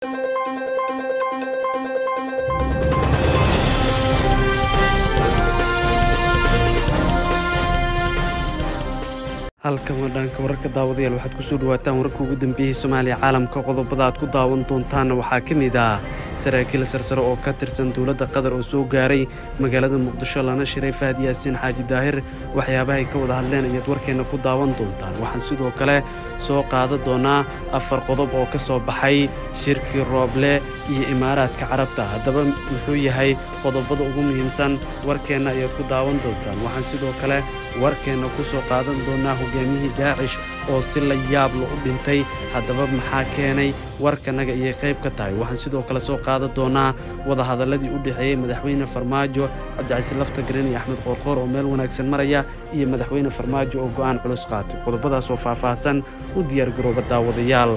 halkan waa dhaanka wararka daawadayaal waxaad ku soo dhawaataan wararka ugu dambeeyey soomaaliya caalamka qodobada aad ku daawan doontaanna waxaa ka mid ah saraakiil sarsare oo ka tirsan dowladda qatar oo soo gaaray magaalada muqdisho lana shiray fahad yaasiin xaaji daahir waxyaabahay ka wada hadleen ayaad warkeenna ku daawan doontaan waxaan sidoo kale soo qaada doonaa afar qodob oo ka soo baxay shirkii rooble iyo imaaraadka carabta haddaba muxuu yahay qodobada ugu muhiimsan warkeenna ayaad ku daawan doontaan waxaan sidoo kale warkeenna ku soo qaadan doonaa hogaamiyihii daacish oo si la yaabla u dhintay haddaba maxaa keenay warkanaga ayay qayb ka tahay waxaan sidoo kale soo qaadan doonaa wadahadalladii u dhexeeyey madaxweyne farmaajo cabdicasiin lafta garin iyo axmed qoorqoor oo meel wanaagsan maraya iyo madaxweyne farmaajo oo go'aan culus qaatay qodobadaasoo faahfaahsan u diyaargarooba daawadayaal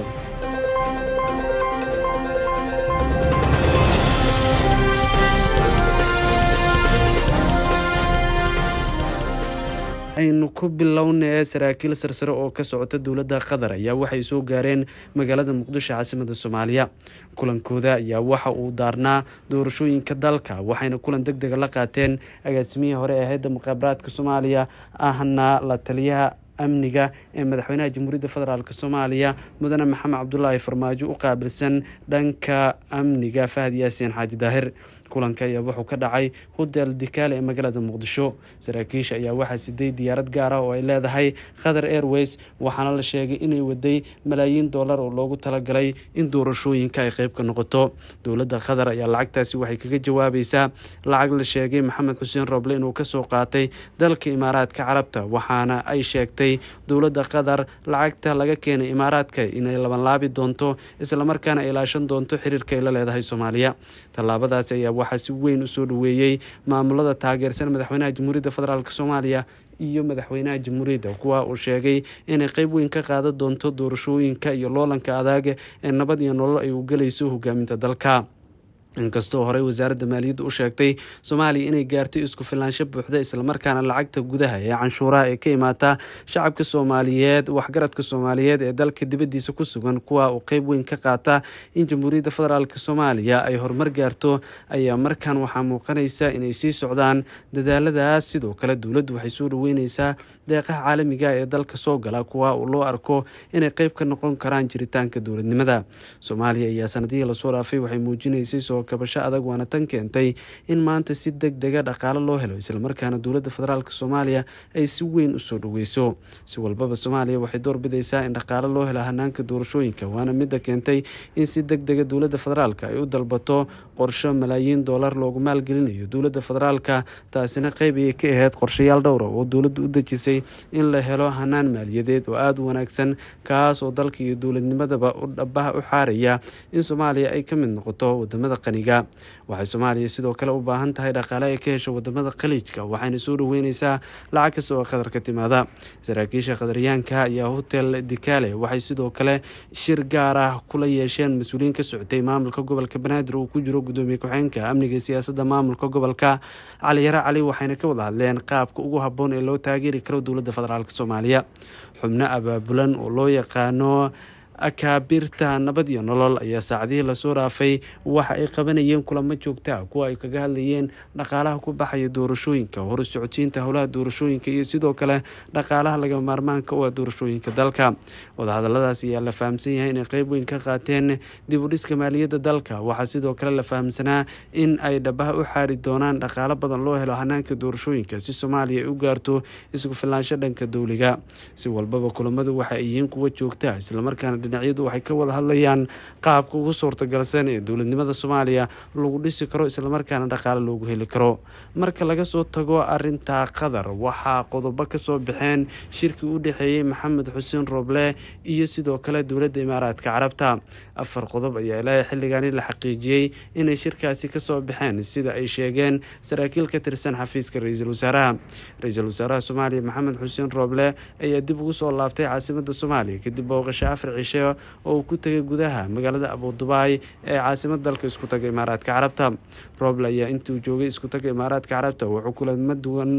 aynu ku bilownee saraakiil sarsare oo ka socota dowladda qatar ayaa waxay soo gaareen magaalada muqdisho caasimada soomaaliya kulankooda ayaa waxa uu daarnaa doorashooyinka dalka waxayna kulan deg dega la qaateen agaasimihii hore ee hayadda muqaabaraadka soomaaliya ahna la taliyaha amniga ee madaxweynaha jamhuuriyadda federaalk soomaaliya mudane maxamed cabdulaahi farmaajo u qaabilsan dhanka amniga fahad yaasiin xaaji daahir kulanka ayaa wuxuu ka dhacay hotel dikaale ee magaalada muqdisho saraakiisha ayaa waxaa siday diyaarad gaar ah oo ay leedahay qatar airways waxaana la sheegay inay waday malaayiin dollar oo loogu talagalay in doorashooyinka ay qeyb ka noqoto dowladda qatar ayaa lacagtaasi waxay kaga jawaabaysaa lacag la sheegay maxamed xuseen roble inuu kasoo qaatay dalka imaaraadka carabta waxaana ay sheegtay dowladda qatar lacagta laga keenay imaaraadka inay labanlaabi doonto islamarkaana ay ilaashan doonto xiriirka ay la leedahay soomaaliya tallaabadaasi ayaa waxaa si weyn u soo dhoweeyey maamulada taageersan madaxweynaha jamhuuriyadda federaalk soomaaliya iyo madaxweynaha jamhuuriyadda kuwa uu sheegay inay qeyb weyn ka qaadan doonto doorashooyinka iyo loolanka adag ee nabad iyo nolol ay u gelayso hogaaminta dalka inkastoo horey wasaaradda maaliyadda u sheegtay soomaaliya inay gaarto isku filaansho buuxda islamarkaana lacagta gudaha ee canshuuraha ee ka imaata shacabka soomaaliyeed waxgaradka soomaaliyeed ee dalka dibaddiisa ku sugan kuwa uu qeyb weyn ka qaata in jamhuuriyadda federaalk soomaaliya ay horumar gaarto ayaa markan waxaa muuqanaysa inay sii socdaan dadaaladaas sidoo kale dowladdu waxay soo dhaweyneysaa deeqaha caalamiga ee dalka soo gala kuwa uu loo arko inay qeyb ka noqon karaan jiritaanka dowladnimada soomaaliya ayaa sanadihii lasoo dhaafay waxay muujinaysay soo kabasho adag waana tan keentay in maanta si deg dega dhaqaalo loo helo islamarkaana dowladda federaalk soomaaliya ay si weyn usoo dhaweyso si walbaba soomaaliya waxay doorbidaysaa in dhaqaalo loo helo hanaanka doorashooyinka waana midda keentay in si deg dega dowladda federaalk ay u dalbato qorsho malaayiin doolar loogu maalgelinayo dowladda federaalka taasina qeyb ayay ka ahayd qorshayaal dhowra oo dowladdu u dejisay in la helo hanaan maaliyadeed oo aada u wanaagsan kaas oo dalka iyo dowladnimadaba u dhabaha u xaaraya in soomaaliya ay ka mid noqoto wadamada qaniga waxay soomaaliya sidoo kale u baahan tahay dhaqaale ay ka hesho wadamada khaliijka waxayna soo dhaweyneysaa lacag kasta oo qatar ka timaada saraakiisha qadaryaanka ayaa hotel dikaale waxay sidoo kale shir gaar ah kula yeesheen mas-uuliyiin ka socotay maamulka gobolka banaadir uu ku jiro gudoomiye ku-xeenka amniga siyaasadda maamulka gobolka caliyare cali waxayna ka wada hadleen qaabka ugu habboon ee loo taageeri karo dowladda federaalk soomaaliya xubno abaabulan oo loo yaqaano akaabirta nabad iyo nolol ayaa saacadihii lasoo dhaafay waxa ay qabanayeen kulamo joogta ah kuwa ay kaga hadlayeen dhaqaalaha ku baxaya doorashooyinka horu socodsiinta howlaha doorashooyinka iyo sidoo kale dhaqaalaha laga maarmaanka u ah doorashooyinka dalka wadahadaladaas ayaa la fahamsan yahay inay qeyb weyn ka qaateen dib u dhiska maaliyadda dalka waxaa sidoo kale la fahamsanaa in ay dhabaha u xaari doonaan dhaqaalo badan loo helo hanaanka doorashooyinka si soomaaliya ay u gaarto isku filaansho dhanka dowliga si walbaba kulamadu waxa ay yihiin kuwa joogta islamarkaana dhinacyadu waxay ka wada hadlayaan qaabka ugu suurtagalsan ee dowladnimada soomaaliya lagu dhisi karo islamarkaana dhaqaale loogu heli karo marka laga soo tago arinta qatar waxaa qodobo kasoo baxeen shirkii u dhexeeyey maxamed xuseen roble iyo sidoo kale dowladda imaaraadka carabta afar qodob ayaa ilaahay xilligaani la xaqiijiyey inay shirkaasi kasoo baxeen sida ay sheegeen saraakiil ka tirsan xafiiska ra-iisul wasaaraha ra-iisul wasaaraha soomaaliya maxamed xuseen roble ayaa dib ugu soo laabtay caasimada soomaaliya kadib booqasho afar cishe oo uu ku tegay gudaha magaalada abudubaay ee caasimad dalka isku taga imaaraadka carabta roble ayaa intuu joogay isku taga imaaraadka carabta wuxuu kulamo duwan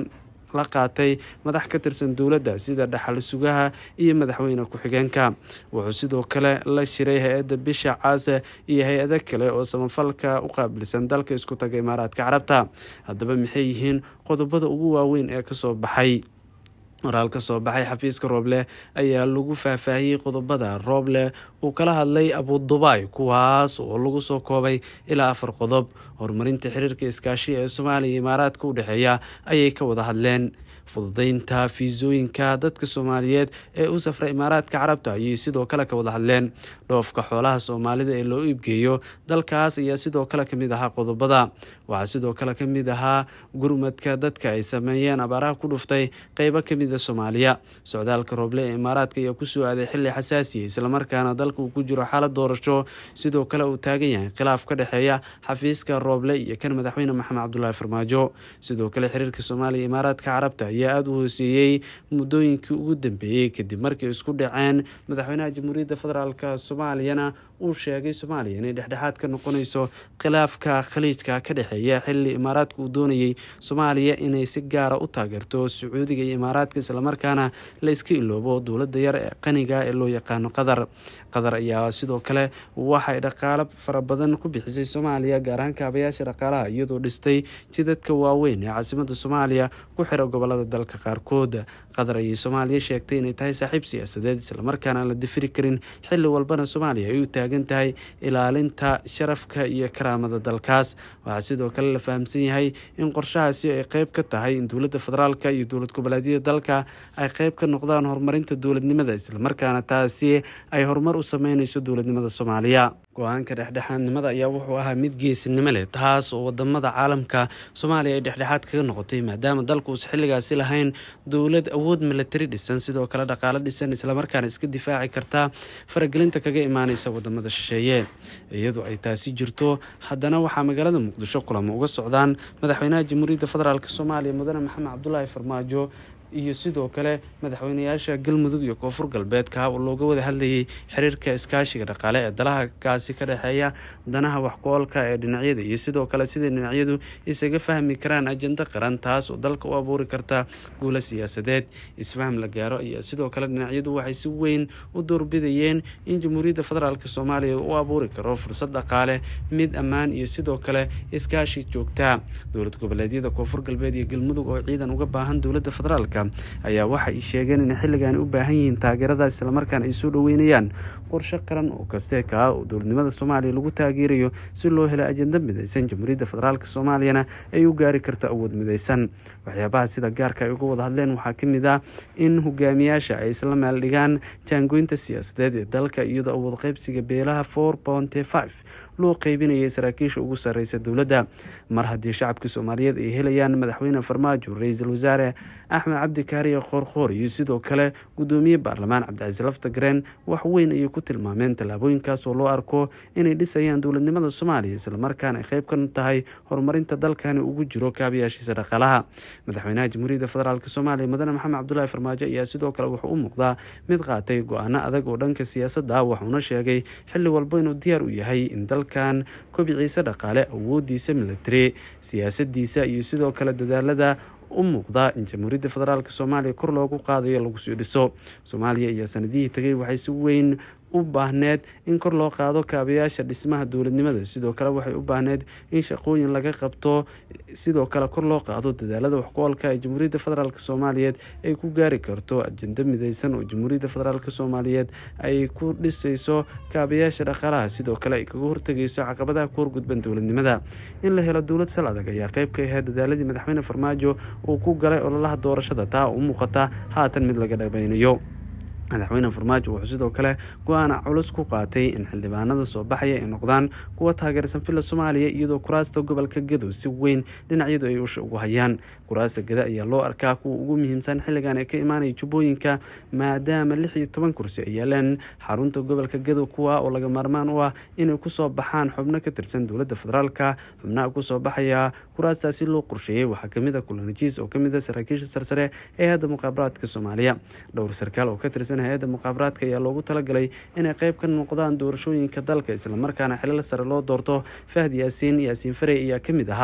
la qaatay madax ka tirsan dowladda sida dhaxal sugaha iyo madaxweyne ku-xigeenka wuxuu sidoo kale la shiray hay-adda bisha caase iyo hay-ado kale oo samafalka u qaabilsan dalka isku taga imaaraadka carabta haddaba maxay yihiin qodobada ugu waaweyn ee kasoo baxay waraal ka soo baxay xafiiska rooble ayaa lagu faahfaahiyey qodobada rooble uu kala hadlay abudubaay kuwaas oo lagu soo koobay ilaa afar qodob horumarinta xiriirka iskaashiga ee soomaaliya iyo imaaraadka u dhexeeya ayay ka wada hadleen fududeynta fiisooyinka dadka soomaaliyeed ee u safra imaaraadka carabta ayay sidoo kale ka wada hadleen dhoofka xoolaha soomaalida ee loo iibgeeyo dalkaas ayaa sidoo kale kamid ahaa qodobada waxaa sidoo kale kamid ahaa gurmadka dadka ay sameeyeen abaaraha ku dhuftay qeybo kamida soomaaliya socdaalka rooble ee imaaraadka ayaa kusoo aaday xili xasaasiya islamarkaana dalka uu ku jiro xaalad doorasho sidoo kale uu taagan yahay khilaaf ka dhexeeya xafiiska rooble iyo kan madaxweyne maxamed cabdulaahi farmaajo sidoo kale xiriirka soomaaliya iyo imaaraadka carabta ayaa aada u hooseeyey muddooyinkii ugu dambeeyey kadib markay isku dhaceen madaxweynaha jamhuuriyadda federaalk soomaaliyana uu sheegay soomaaliya inay dhexdhexaad ka noqonayso khilaafka khaliijka ka dhexeeya xili imaaraadka uu doonayay soomaaliya inay si gaara u taageerto sacuudiga iyo imaaraadka islamarkaana la iska iloobo dowladda yar ee qaniga ee loo yaqaano qatar qatar ayaa sidoo kale waxay dhaqaalo fara badan ku bixisay soomaaliya gaar ahaan kaabayaasha dhaqaalaha iyadoo dhistay jidadka waaweyn ee caasimada soomaaliya ku xira gobolada dalka qaarkood qatar ayay soomaaliya sheegtay inay tahay saaxiib siyaasadeed islamarkaana aan la difiri karin xili walbana soomaaliya ay u taagan tahay ilaalinta sharafka iyo karaamada dalkaas waxaa sidoo kale la fahamsan yahay in qorshahaasi ay qeyb ka tahay in dowladda federaalka iyo dowlad goboleedyada dalka ay qeyb ka noqdaan horumarinta dowladnimada islamarkaana taasi ay horumar u sameyneyso dowladnimada soomaaliya go-aanka dhexdhexaadnimada ayaa wuxuu ahaa mid geesinimo leh taas oo wadamada caalamka soomaaliya ay dhexdhexaad kaga noqotay maadaama dalka uusa xilligaasi lahayn dowlad awood milatari dhisan sidoo kale dhaqaalo dhisan islamarkaana iska difaaci karta faragelinta kaga imaaneysa wadamada shisheeye iyadoo ay taasi jirto haddana waxaa magaalada muqdisho kulamo uga socdaan madaxweynaha jamhuuriyadda federaalk soomaaliya mudane maxamed cabdulaahi farmaajo iyo sidoo kale madaxweynayaasha galmudug iyo koonfur galbeedka oo looga wada hadlayay xiriirka iskaashiga dhaqaale ee dalahakaasi ka dhexeeya danaha waxku-oolka ee dhinacyada iyo sidoo kale siday dhinacyadu isaga fahmi karaan ajando qaran taas oo dalka u abuuri karta guulo siyaasadeed isfaham la gaaro ayaa sidoo kale dhinacyadu waxay si weyn u doorbidayeen in jamhuuriyadda federaalk soomaaliya u abuuri karo fursad dhaqaale mid ammaan iyo sidoo kale iskaashi joogtaa dowlad goboleedyada koonfur galbeed iyo galmudug oo ciidan uga baahan dowladda federaalk ayaa waxay sheegeen inay xilligan u baahan yihiin taageerada islamarkaana ay soo dhaweynayaan qorshe qaran oo kaste kaa oo dowladnimada soomaaliya lagu taageerayo si loo helo ajenda midaysan jamhuuriyadda federaalk soomaaliyana ay u gaari karto awood midaysan waxyaabaha sida gaarka ay uga wada hadleen waxaa kamid ah in hogaamiyaasha ay isla meel dhigaan jaangoynta siyaasadeed ee dalka iyadoo awood qeybsiga beelaha four bonty five loo qeybinayay saraakiisha ugu sareysa dowladda mar haddii shacabka soomaaliyeed ay helayaan madaxweyne farmaajo ra-iisul wasaare axmed cabdi kaariye qoorqoor iyo sidoo kale gudoomiye baarlamaan cabdicasiis laftagreen wax weyn ayay ku tilmaameen tallaabooyinkaas oo loo arko inay dhisayaan dowladnimada soomaaliya islamarkaana ay qeyb ka tahay horumarinta dalkani ugu jiro kaabayaashiisa dhaqaalaha madaxweynaha jamhuuriyadda federaalk soomaaliya mudane maxamed cabdulaahi farmaajo ayaa sidoo kale wuxuu u muuqdaa mid qaatay go-aano adag oo dhanka siyaasadda wuxuuna sheegay xilli walba inuu diyaar u yahay in dalkan kobiciisa dhaqaale awoodiisa milatari siyaasadiisa iyo sidoo kale dadaalada u muuqda in jamhuuriyadda federaalk soomaaliya kor loogu qaadayo lagu sii dhiso soomaaliya ayaa sanadihii tagay waxay si weyn u baahneed in kor loo qaado kaabayaasha dhismaha dowladnimada sidoo kale waxay u baahneed in shaqooyin laga qabto sidoo kale kor loo qaado dadaalada waxku-oolka ee jamhuuriyadda federaalk soomaaliyeed ay ku gaari karto ajendo mideysan oo jamhuuriyadda federaalk soomaaliyeed ay ku dhisayso kaabayaasha dhaqaalaha sidoo kale ay kaga hortegayso caqabadaha ku horgudban dowladnimada in la helo dowlad sal adag ayaa qeyb ka ahayd dadaaladii madaxweyne farmaajo uu ku galay ololaha doorashada taa u muuqata haatan mid laga dhabaynayo madaxweyne farmaajo wuxuu sidoo kale go-aana culus ku qaatay in xildhibaanada soo baxaya ay noqdaan kuwa taageersan villa soomaaliya iyadoo kuraasta gobolka gadow si weyn dhinacyadu ay usha ugu hayaan kuraasta gada ayaa loo arkaa kuwa ugu muhiimsan xilligan ee ka imaanaya jubbooyinka maadaama lix iyo toban kursi ay yaaleen xarunta gobolka gadow kuwa oo laga maarmaan u ah inay kusoo baxaan xubno ka tirsan dowladda federaalka xubnaha kusoo baxaya kuraastaasi loo qorsheeyey waxaa kamid a kulanajiis oo kamid a saraakiisha sarsare ee hadda muqaabaraadka soomaaliya dhowr sarkaal oo ka tirsan hay-adda muqaabaraadka ayaa loogu talagalay inay qeyb ka noqdaan doorashooyinka dalka islamarkaana xilal sare loo doorto fahdi yaasiin yaasiin farey ayaa kamid ahaa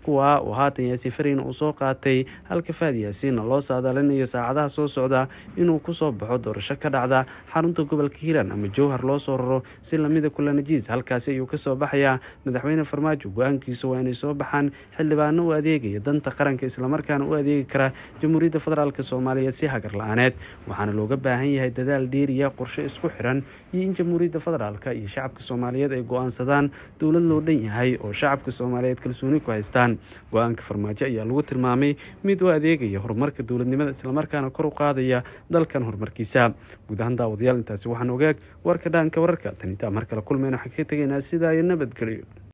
kuwa uu haatan yaasiin farayn uu soo qaatay halka faad yaasiinna loo saadaalinayo saacadaha soo socda inuu kusoo baxo doorasho ka dhacda xarunta gobolka hiiraan ama jowhar loo soo raro si lamida kulanajiis halkaasi ayuu kasoo baxayaa madaxweyne farmaajo go-aankiisu waa inay soo baxaan xildhibaano u adeegaya danta qaranka islamarkaana u adeegi kara jamhuuriyadda federaalk soomaaliyeed si hagar la-aaneed waxaana looga baahan yahay dadaal dheeriya qorshe isku xiran iyo in jamhuuriyadda federaalk iyo shacabka soomaaliyeed ay go-aansadaan dowlad loo dhan yahay oo shacabka soomaaliyeed kalsooni ku haystaan go-aanka farmaajo ayaa lagu tilmaamay mid u adeegaya horumarka dowladnimada islamarkaana kor u qaadaya dalkan horumarkiisa guud ahaan daawadayaal intaasi waxaan ogaag warka dhaanka wararka tanitaa mar kale kulmayna waxaan kaga tegaynaa sidaa iyo nabadgelyo